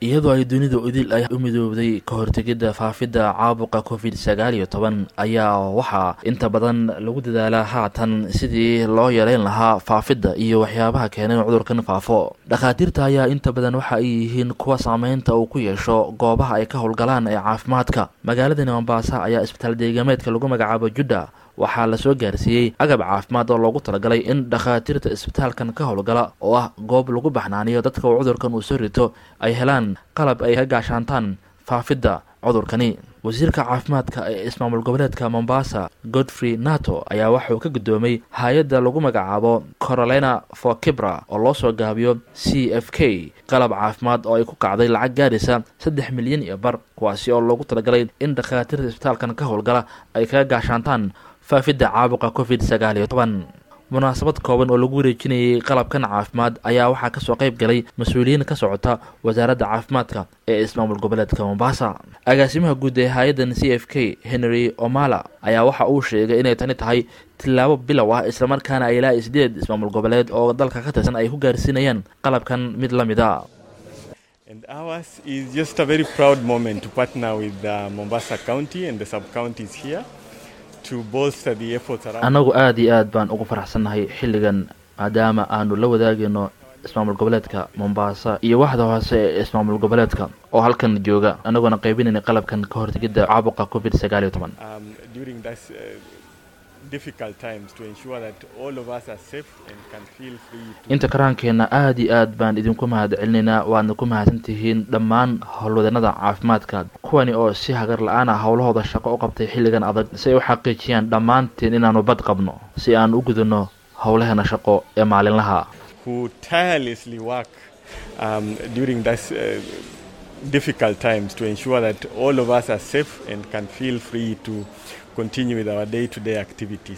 iyadoo ay dunida idil ay u midoobday ka hortegidda faafidda caabuqa covid sagaal iyo toban ayaa waxaa inta badan lagu dadaalaa haatan sidii loo yareyn lahaa faafidda iyo waxyaabaha keenay in cudurkan faafo dhakhaatiirta ayaa inta badan waxa ay yihiin kuwa saameynta uu ku yeesho goobaha ay ka howlgalaan ee caafimaadka magaaladani mombaasa ayaa isbitaal deegameedka lagu magacaabo judda waxaa lasoo gaarsiiyey agab caafimaad oo loogu talagalay in dhakhaatiirta isbitaalkan ka howlgala oo ah goob lagu baxnaaniyo dadka uu cudurkan uu soo rito ay helaan qalab ay ka gaashaantaan faafidda cudurkani wasiirka caafimaadka ee ismaamul goboleedka mombasa godfrey nato ayaa waxauu ka guddoomay hay-adda lagu magacaabo corolena for kibra oo loo soo gaabiyo c f k qalab caafimaad oo ay ku kacday lacag gaaraysa saddex milyan iyo bar kuwaasi oo loogu talagalay in dhakhaatiirta isbitaalkan ka howlgala ay kaga gaashaantaan faafidda caabuqa covid sagaal iyo toban munaasabad kooban oo lagu wareejinayay qalabkan caafimaad ayaa waxaa kasoo qayb galay mas-uuliyiin ka socota wasaaradda caafimaadka ee ismaamul goboleedka mombasa agaasimaha guud ee hay-addan c f k henry omala ayaa waxa uu sheegay inay tani tahay tillaabo bilow ah islamarkaana ay ilaa sideed ismaamul goboleed oo dalka ka tirsan ay ku gaarsiinayaan qalabkan mid la mid a And ours is just a very proud moment to partner with uh, Mombasa County and the sub-counties here to bolster the efforts around. annagu aada iyo aad baan ugu faraxsannahay xilligan maadaama aanu la wadaagayno ismaamul goboleedka mombasa iyo waxda hoose ee ismaamul goboleedka oo halkan jooga annagoona qaybinayna qalabkan ka hortegidda caabuqa covid sagaal iyo toban um, during this uh, difficult times to ensure that all of us are safe and can feel free to inta karaankeenna aada iyo aad baan idinku mahad celinaynaa waadna ku mahadsan tihiin dhammaan howlwadanada caafimaadka kuwani oo si hagar la-aan ah howlahooda shaqo u qabtay xilligan adag si ay u xaqiijiyaan dhammaanteen inaanu bad qabno si aan u gudano howlaheena shaqo ee maalinlaha who tirelessly work um, during this uh, difficult times to ensure that all of us are safe and can feel free to continue with our day-to-day activities.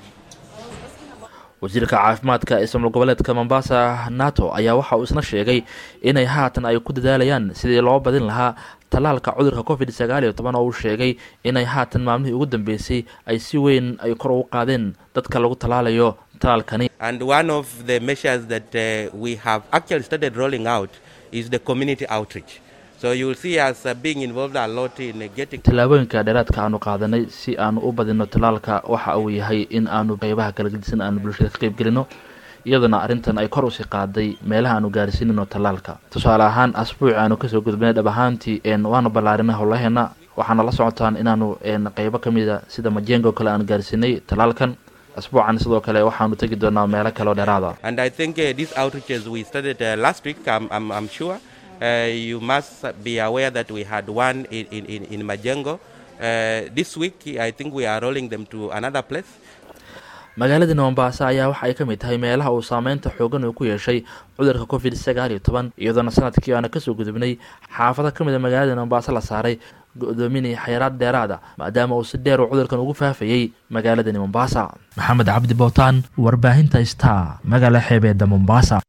wasiirka caafimaadka ismaamul goboleedka mombasa nato ayaa waxa uu isna sheegay inay haatan ay ku dadaalayaan sidii loo badin lahaa tallaalka cudurka covid sagaal iyo toban oo uu sheegay inay haatan maalmihii ugu dambeysay ay si weyn ay kor ugu qaadeen dadka lagu tallaalayo tallaalkani And one of the measures that uh, we have actually started rolling out is the community outreach. So you will see us uh, being involved a lot in uh, getting tallaabooyinka dheeraadka aanu qaadanay si aanu u badino tallaalka waxa uu yahay in aanu qeybaha kala gedisan aanu bulshada ka qeybgelino iyaduna arrintan ay kor usii qaaday meelaha aanu gaarsiinino tallaalka tusaale ahaan asbuuc aanu kasoo gudbinay dhab ahaantii waanu ballaarinay howlaheena waxaana la socotaan inaanu qeybo ka mida sida majengo kale aanu gaarsiinay tallaalkan asbuucan sidoo kale waxaanu tegi doonaa meelo kale oo dheeraada And I think uh, these outreaches we started uh, last week, I'm, I'm, I'm sure. Uh, you must be aware that we had one in, in, in, in Majengo. Uh, this week, I think we are rolling them to another place. magaaladani mombasa ayaa waxa ay ka mid tahay meelaha uu saameynta xoogan uu ku yeeshay cudurka covid sagaal iyo toban iyadoona sanadkii aana kasoo gudubnay xaafado ka mid a magaalada mombasa la saaray go-doominaya xayiraad dheeraada maadaama uu si dheer uu cudurkan ugu faafayey magaaladani mombasa maxamed cabdi bootaan warbaahinta star magaala xeebeeda mombasa